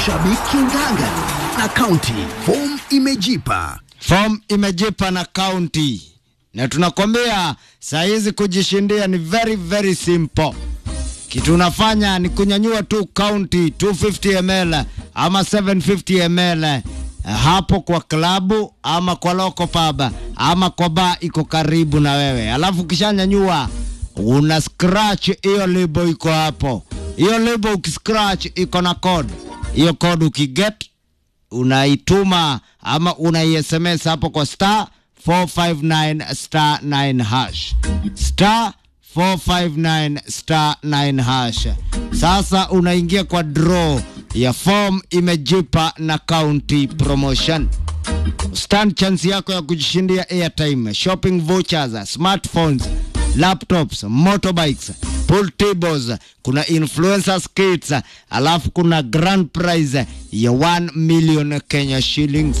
shabiki ngangari na kaunti form imejipa Form imejipa na kaunti, na tunakwambia saa hizi kujishindia ni very very simple. Kitu unafanya ni kunyanyua tu kaunti 250 ml ama 750 ml hapo kwa klabu ama kwa local pub ama kwa bar iko karibu na wewe, alafu ukishanyanyua una scratch hiyo lebo iko hapo. Hiyo lebo ukiscratch iko na code, hiyo code ukiget unaituma ama unai-SMS hapo kwa star 459 star 9 hash star 459 star 9 hash. Sasa unaingia kwa draw ya form imejipa na county promotion. Stand chance yako ya kujishindia airtime, shopping vouchers, smartphones, laptops, motorbikes, pool tables, kuna influencers kits, alafu kuna grand prize ya 1 million Kenya shillings.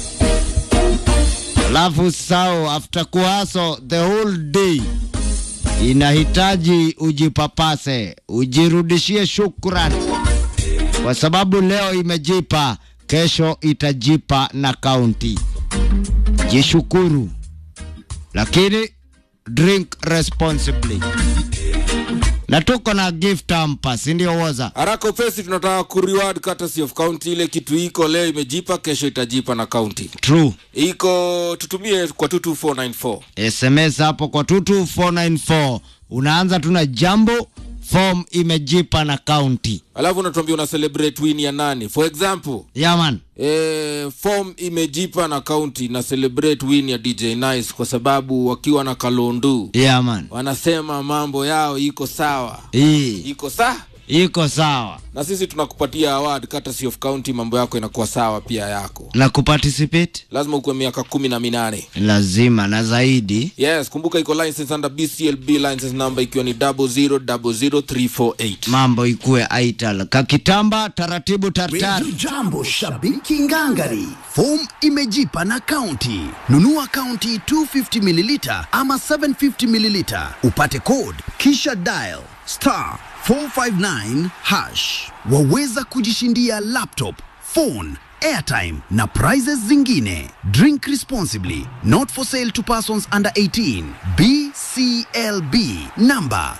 Alafu sao after kuhaso the whole day inahitaji ujipapase, ujirudishie shukrani kwa sababu leo imejipa, kesho itajipa na kaunti. Jishukuru, lakini drink responsibly. Na tuko na gift hamper, si ndio woza? haraka upesi tunataka kureward courtesy of county ile kitu iko leo imejipa kesho itajipa na county True. iko tutumie kwa 22494 SMS hapo kwa 22494 unaanza tu na jambo form imejipa na kaunti. alafu unatuambia una celebrate win ya nani for example Yaman, eh, form imejipa na county na celebrate win ya dj nice kwa sababu wakiwa na kalondu yaman, wanasema mambo yao iko sawa hii iko saa iko sawa na sisi tunakupatia award courtesy of county mambo yako inakuwa sawa pia yako na kuparticipate lazima ukuwe miaka kumi na minane lazima na zaidi yes kumbuka iko license under bclb license number ikiwa ni 0000348 mambo ikuwe aital kakitamba taratibu tartar Radio Jambo shabiki ngangari form imejipa na kaunti nunua kaunti 250 mililita ama 750 mililita upate code kisha dial star 459 hash waweza kujishindia laptop phone airtime na prizes zingine drink responsibly not for sale to persons under 18 bclb number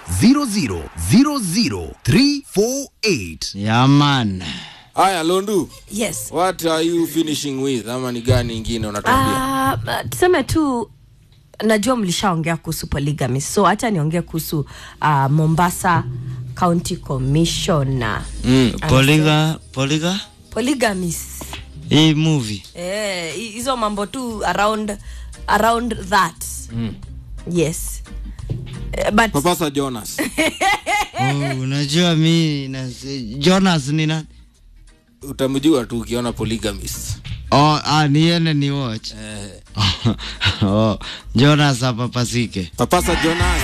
0000348 yaman haya londu yes what are you finishing with ama ni gani ingine unatuambia uh, tuseme tu najua mlishaongea kuhusu polygamy so hacha niongee kuhusu uh, mombasa county commissioner mm. poliga poliga polygamies hii movie eh, hi- hizo mambo tu around around that Mm. yes Eh, but papasa jonas oh, unajua mi na, jonas ni nani utamjua tu ukiona polygamist oh, ah, niende ni watch eh, oh, jonas apapasike papasa jonas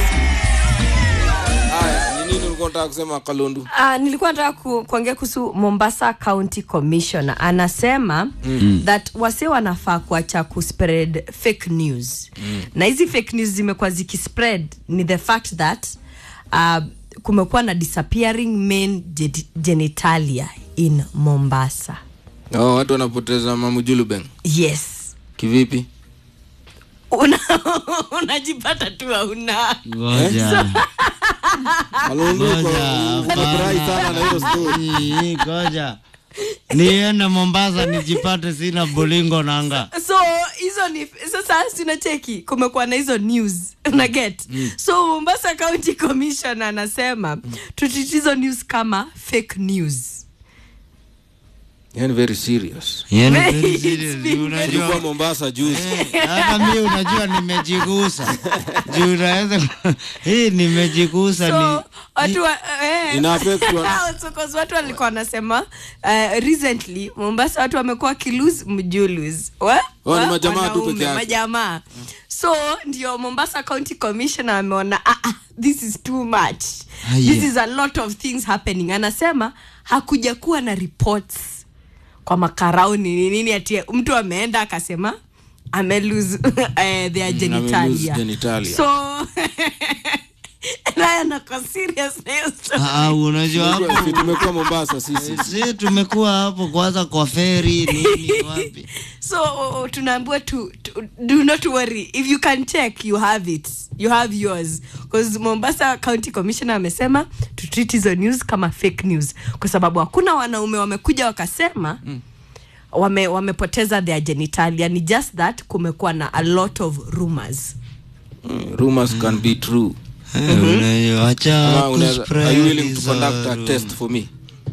haya ni nini ulikuwa unataka kusema kalondu Uh, nilikuwa nataka ku, kuongea kuhusu Mombasa County Commissioner anasema mm. that wase wanafaa kuacha kuspread fake news mm. na hizi fake news zimekuwa zikispread ni the fact that uh, kumekuwa na disappearing men gen- genitalia in Mombasa. oh, watu wanapoteza mamujulubeng Yes. kivipi Una, unajipata tu hauna ngoja kalondu uko- Ngoja, unafurahi sana na hiyo story Hii, ngoja niende mombasa nijipate sina bolingo nanga so hizo ni sasa sinacheki kumekuwa na hizo news na get so mombasa county commission anasema tutiti hizo news kama fake news yani very serious Yani Very very serious. it's been Unajua- ilikuwa mombasa juzi hata mi unajua nimejigusa juu unaweza ku- hii nimejigusa so watu wa, eh, Ina affect wa- So, 'cause watu walikuwa wanasema uh, recently mombasa watu wamekuwa kilus mjulus Wa- Oh, ni wa- majamaa tu wanaume, peke yake. majamaa so ndio mombasa county commissioner ameona ah, ah, this is too much Ah, this yeah. is a lot of things happening anasema hakuja kuwa na reports kwa makarauni ni nini ati mtu ameenda akasema amelose uh, their genitalia genitalia. so naye anako serious na hiyo story. Ah, unajua hapo Si tumekuwa mombasa sisi si tumekuwa hapo kwanza kwa feri nini wapi so uh, uh, tunaambiwa to, to, do not worry if you can check you have it you have yours because mombasa county commissioner amesema to treat hizo news kama fake news kwa sababu hakuna wanaume wamekuja wakasema mm wame wamepoteza their genitalia ni just that kumekuwa na a lot of rumors rumors can be true Eh, unajua, wacha Kama unaweza- kuspread are you willing to hizo conduct a ru- test for me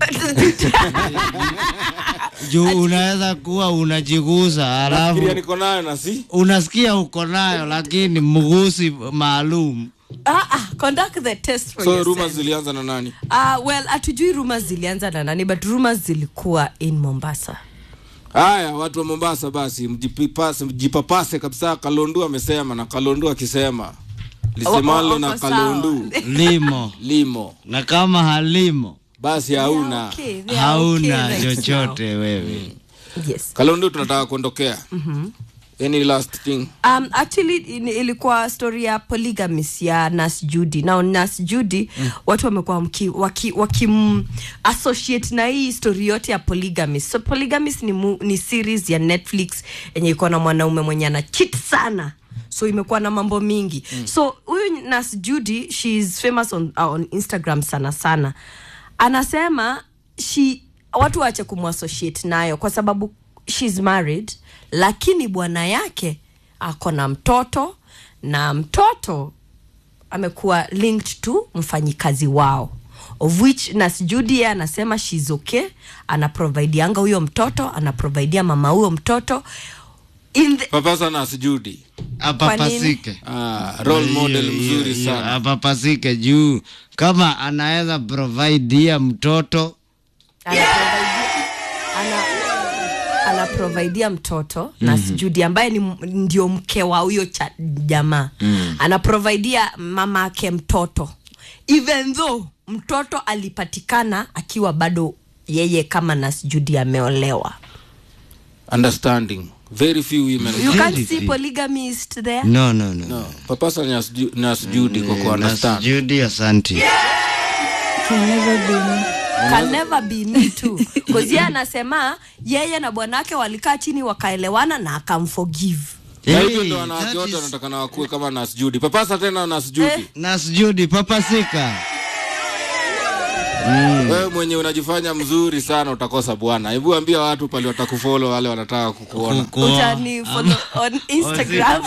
juu unaweza kuwa unajiguza alafu Fikiria niko nayo na si unasikia uko nayo lakini mgusi maalum ah, ah, conduct the test for so yourself. rumors zilianza na nani uh, well hatujui rumors zilianza na nani but rumors zilikuwa in mombasa haya watu wa mombasa basi mjipipase mjipapase kabisa kalondu amesema na kalondu akisema lisemalo Wako- na wako kalondu limo limo na kama halimo basi hauna Okay, they are hauna okay right chochote wewe now. yes kalondu tunataka kuondokea any last thing um, actually in, ilikuwa story ya polygamist ya nas judy now nas judy mm. watu wamekuwa mki- waki, waki associate na hii story yote ya polygamist so polygamist ni, mu, ni series ya netflix yenye iko na mwanaume mwenye ana chit sana so imekuwa na mambo mingi mm. so huyu nas judy she is famous on, uh, on instagram sana sana anasema she watu waache kumwassociate nayo kwa sababu shes married lakini bwana yake ako na mtoto na mtoto amekuwa linked to mfanyikazi wao of which nas Judy yeye anasema shes okay anaprovidianga huyo mtoto anaprovidia mama huyo mtoto in the, papasa na sijudi apapasike ah, role model Hiyo- hiyo- mzuri hiyo, sana apapasike juu kama anaweza providea mtoto anaprovidia ana, anaprovidia mtoto mm-hmm. na Judy ambaye ni m- ndio mke wa huyo cha- jamaa mm. anaprovidia mama ake mtoto even though mtoto alipatikana akiwa bado yeye kama nas Judy ameolewa understanding very few women you Very can't see few. polygamist there no no no, no papasa na siju- na sijudi kwa Eh, kuunderstand na Judy asanti Can never be me. can never be me too because yeye anasema yeye na bwanake walikaa chini wakaelewana na akamforgive na Hey, hivyo ndo wanawake that wote is- wanataka na wakuwe kama nas Judy papasa tena nas Judy Eh. Nas Judy papasika wewe mwenye unajifanya mzuri sana utakosa bwana hebu ambia watu pale watakufolo wale wanataka kukuona Kukuoa. utani follow on instagram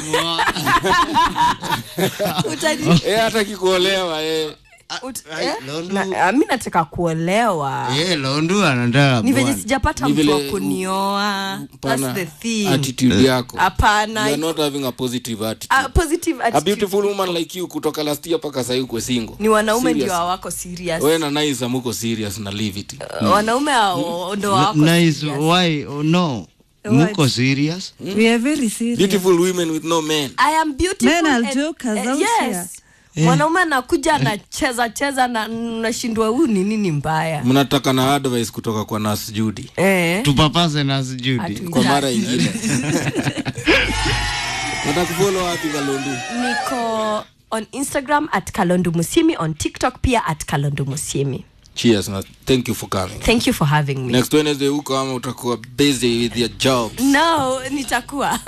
utani eh hata kikuolewa eh ut, Ai, eh? Lolo. na, ah, mi nataka kuolewa Eh, Londu anataka ni venye bwana. sijapata Ni mtu wa vile- kunioa pana that's the thing attitude yako you hapana are not having a positive attitude Ah, positive a attitude. beautiful woman like you kutoka last year mpaka sahii ukwe single ni wanaume ndio Serious. hawako serious wewe na nice amuko serious na leave it Uh, wanaume hao ndo hawako nice serious. why oh, no muko serious We are very serious. beautiful women with no men I am beautiful Men are and- jokers eh, out yes. here. mwanaume anakuja anacheza cheza na nashindwa huu ni nini mbaya mnataka na advice kutoka kwa nas Judy eh. tupapase Nas Judy Hatu- kwa mara ingine natakufolo wapi kalondu niko on instagram at kalondu musimi on tiktok pia at kalondu musimi cheers na thank you for coming thank you for having me next wednesday huko ama utakuwa busy with your jobs no nitakuwa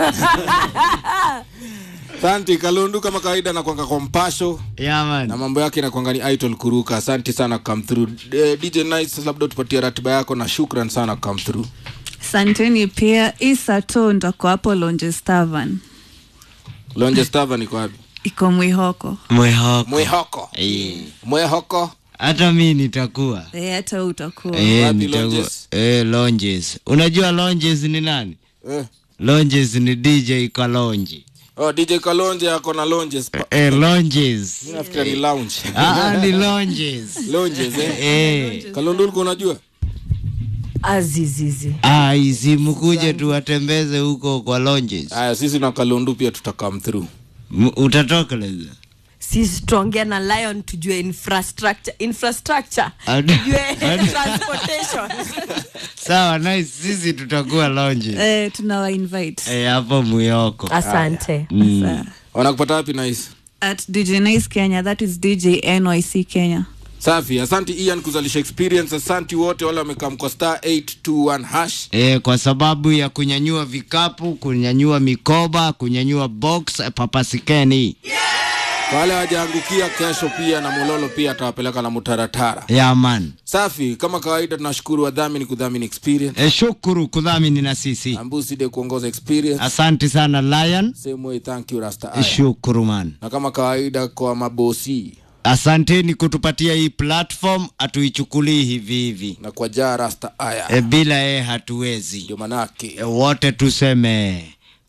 asante kalondu kama kawaida nakwanga kwa mpasho yeah, man. na mambo yake nakwanga ni idol kuruka asante sana come through Eh, dj nice labda tupatie ratiba yako na shukran sana come through Santeni pia isato ndako hapo Longes Tavern. lonje stava niko wapi Iko Mwihoko. mwehoko mwehoko Eh, mwehoko hata mi nitakuwa Eh, hata wewe utakuwa. Eh, Wapi nitakuwa- Longes? eh, Longes. unajua Longes ni nani eh. Longes ni DJ Kalonji oh, dj kalonje ako na longes pa- eh, Longes Mi nafikira ni lounge ah, ah, ni Longes longes eh? eh. kalondu ulikuwa unajua azizizi Ah, isi mkuje tuwatembeze huko kwa Longes haya sisi na kalondu pia tutakam through M- utatokeleza sisi tuongea na lion tujue infrastructure infrastructure Adi- tujue adi- transportation sawa nice sisi tutakuwa Longes Eh, tunawa invite. eh, hapo Muyoko asante Sasa. wanakupata wapi nice at dj nice kenya that is dj nyc kenya safi asanti ian kuzalisha experience asanti wote wale wamekaa kwa star 821 hash E, kwa sababu ya kunyanyua vikapu, kunyanyua mikoba, kunyanyua box, eh, papasikeni Kwa wale wajaangukia kesho pia na mulolo pia atawapeleka na mutaratara yaman. safi kama kawaida tunashukuru wadhamini kudhamini experience E, shukuru kudhamini na sisi. ambuside kuongoza experience Asante sana Lion. same way thank you rasta E, Aya. shukuru man. na kama kawaida kwa mabosi Asanteni kutupatia hii platform, hatuichukulii hivi hivi. na kwa jaa rasta aya E, bila yeye hatuwezi. ndio manake E, wote tuseme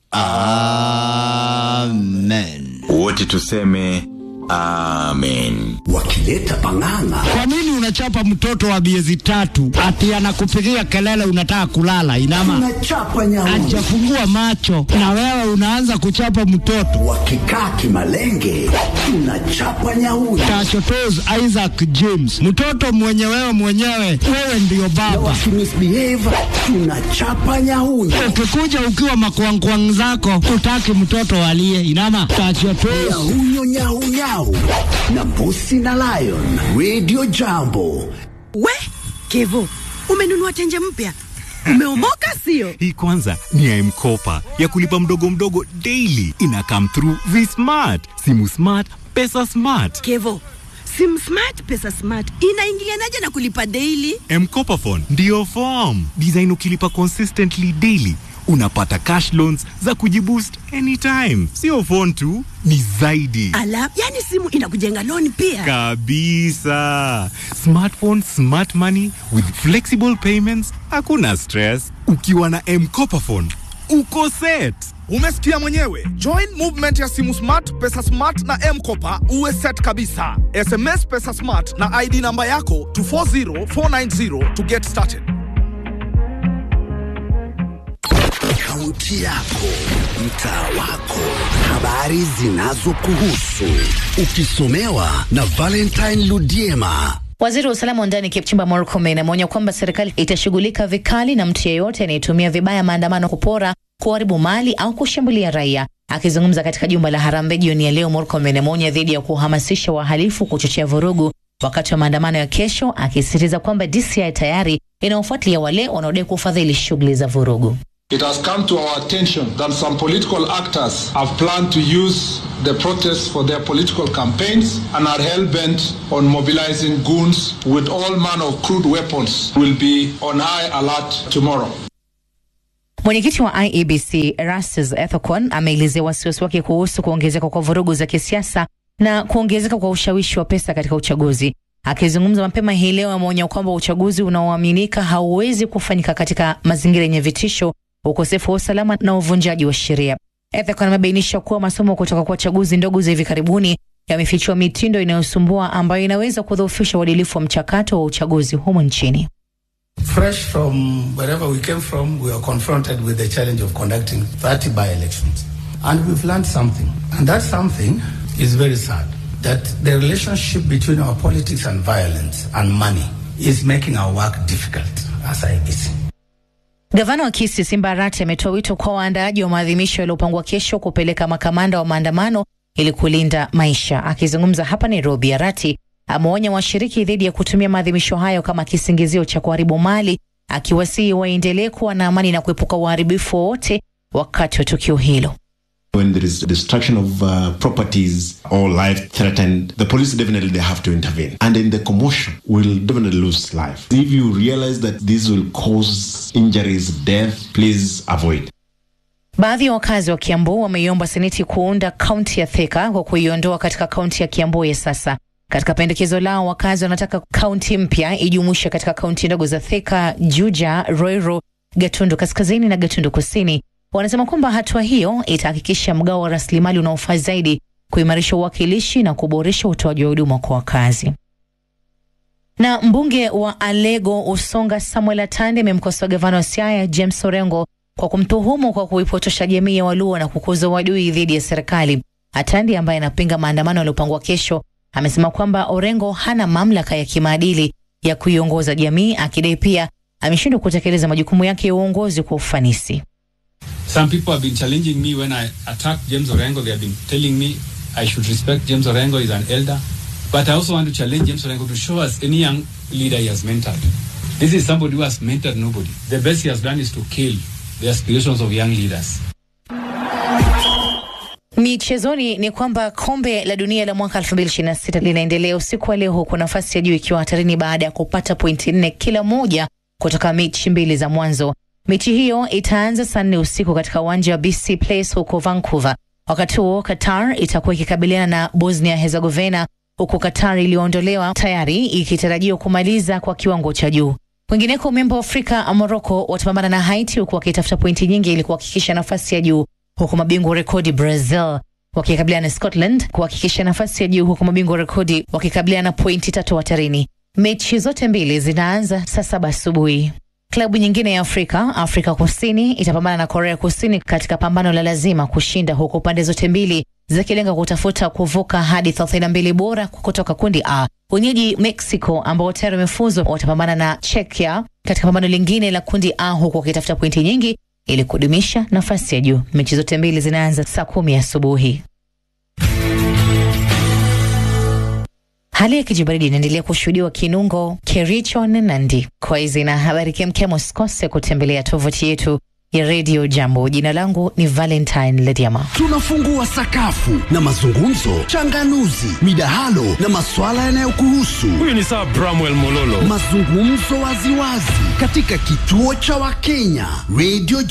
amen. wote tuseme amen wakileta pang'ang'a Kwa nini unachapa mtoto wa miezi tatu ati anakupigia kelele unataka kulala? Inama tunachapa nyauni hajafungua macho na wewe unaanza kuchapa mtoto. wakikaa kimalenge tunachapa nyauni Tachotos Isaac James, mtoto mwenye wewe mwenyewe, wewe ndiyo baba. wakimisbehave tunachapa nyauni Ukikuja ukiwa makwangkwang zako, utaki mtoto alie. Inama tachotos nyahunyo nyahunyau na mbusi na lion radio jambo We Kevo, umenunua tenje mpya, umeomoka sio? Hii kwanza ni ya M-Kopa ya kulipa mdogo mdogo daily. Ina come through V-Smart, simu smart, pesa smart. Kevo, sim smart pesa smart inaingilianaje na kulipa daily? M-Kopa phone ndio form design. Ukilipa consistently daily unapata cash loans za kujiboost anytime. Sio phone tu, ni zaidi Ala, yani simu inakujenga loan pia. kabisa. Smartphone, smart money with flexible payments, hakuna stress. Ukiwa na M-Kopa phone uko set. Umesikia mwenyewe. Join movement ya simu smart, pesa smart na M-Kopa uwe set kabisa. SMS pesa smart na ID namba yako to 40490 to get started. kaunti yako mtaa wako habari zinazokuhusu ukisomewa na valentine ludiema Waziri wa usalama wa ndani Kipchumba Murkomen ameonya kwamba serikali itashughulika vikali na mtu yeyote anayetumia vibaya maandamano kupora, kuharibu mali au kushambulia raia. Akizungumza katika jumba la Harambee jioni ya leo, Murkomen ameonya dhidi ya kuhamasisha wahalifu kuchochea vurugu wakati wa maandamano ya kesho, akisisitiza kwamba DCI tayari inaofuatilia wale wanaodai kufadhili shughuli za vurugu. It has come to our attention that some political actors have planned to use the protests for their political campaigns and are hell bent on mobilizing goons with all manner of crude weapons. Will be on high alert tomorrow. Mwenyekiti wa IEBC Erastus Ethekon ameelezea wasiwasi wake kuhusu kuongezeka kwa vurugu za kisiasa na kuongezeka kwa ushawishi wa pesa katika uchaguzi. Akizungumza mapema hii leo, ameonya kwamba uchaguzi unaoaminika hauwezi kufanyika katika mazingira yenye vitisho, ukosefu wa usalama na uvunjaji wa sheria. Ethekon amebainisha kuwa masomo kutoka kwa chaguzi ndogo za hivi karibuni yamefichua mitindo inayosumbua ambayo inaweza kudhoofisha uadilifu wa mchakato wa uchaguzi humu nchini. Fresh from wherever we came from, we are confronted with the challenge of conducting 30 by elections. And we've learned something. And that something is very sad that the relationship between our politics and violence and money is making our work difficult as IEBC. Gavana wa Kisii Simba Arati ametoa wito kwa waandaaji wa maadhimisho yaliyopangwa kesho kupeleka makamanda wa maandamano ili kulinda maisha. Akizungumza hapa Nairobi, Arati ameonya washiriki dhidi ya kutumia maadhimisho hayo kama kisingizio cha kuharibu mali, akiwasihi waendelee kuwa na amani na kuepuka uharibifu wowote wakati wa tukio hilo. When there is destruction of uh, properties or life threatened, the police definitely they have to intervene. And in the commotion, will definitely lose life. If you realize that this will cause injuries, death, please avoid. Baadhi ya wakazi wa Kiambu wameiomba seneti kuunda kaunti ya Thika kwa kuiondoa katika kaunti ya Kiambu ya sasa. Katika pendekezo lao, wakazi wanataka kaunti mpya ijumuishe katika kaunti ndogo za Thika, Juja, Roiro, Gatundu Kaskazini na Gatundu Kusini. Wanasema kwamba hatua hiyo itahakikisha mgao wa rasilimali unaofaa zaidi, kuimarisha uwakilishi na kuboresha utoaji wa huduma kwa wakazi. Na mbunge wa Alego Usonga Samuel Atande amemkosoa gavana wa Siaya James Orengo kwa kumtuhumu kwa kuipotosha jamii ya Waluo na kukuza uadui dhidi ya serikali. Atande ambaye anapinga maandamano yaliyopangwa kesho amesema kwamba Orengo hana mamlaka ya kimaadili ya kuiongoza jamii, akidai pia ameshindwa kutekeleza majukumu yake ya uongozi kwa ufanisi. Some people have been challenging me when I attacked James Orengo. They have been telling me I should respect James Orengo, he's an elder. But I also want to challenge James Orengo to show us any young leader he has mentored. This is somebody who has mentored nobody. The best he has done is to kill the aspirations of young leaders. Michezoni ni kwamba kombe la dunia la mwaka 2026 linaendelea usiku wa leo, huku nafasi ya juu ikiwa hatarini baada ya kupata pointi nne kila moja kutoka mechi mbili za mwanzo. Mechi hiyo itaanza saa nne usiku katika uwanja wa BC Place huko Vancouver. Wakati huo Qatar itakuwa ikikabiliana na Bosnia Herzegovina, huku Qatar iliyoondolewa tayari ikitarajiwa kumaliza kwa kiwango cha juu. Kwingineko, memba wa Afrika Morocco watapambana na Haiti huku wakitafuta pointi nyingi ili kuhakikisha nafasi ya juu huku mabingwa wa rekodi Brazil wakikabiliana na Scotland kuhakikisha nafasi ya juu, huku mabingwa wa rekodi wakikabiliana na pointi tatu hatarini. Mechi zote mbili zinaanza saa saba asubuhi. Klabu nyingine ya Afrika, Afrika Kusini itapambana na Korea Kusini katika pambano la lazima kushinda, huku pande zote mbili zikilenga kutafuta kuvuka hadi 32 bora kutoka kundi A. Wenyeji Mexico ambao tayari wamefuzu watapambana na Czechia katika pambano lingine la kundi A, huku wakitafuta pointi nyingi ili kudumisha nafasi ya juu. Mechi zote mbili zinaanza saa kumi asubuhi. Hali ya kijibaridi inaendelea kushuhudiwa Kinungo, Kericho na Nandi. Kwa hizi na habari kemkem, usikose kutembelea tovuti yetu ya redio Jambo. Jina langu ni Valentine Lediama. Tunafungua sakafu na mazungumzo, changanuzi, midahalo na maswala yanayokuhusu. Huyu ni Sir Bramwell Mololo. Mazungumzo waziwazi katika kituo cha Wakenya Radio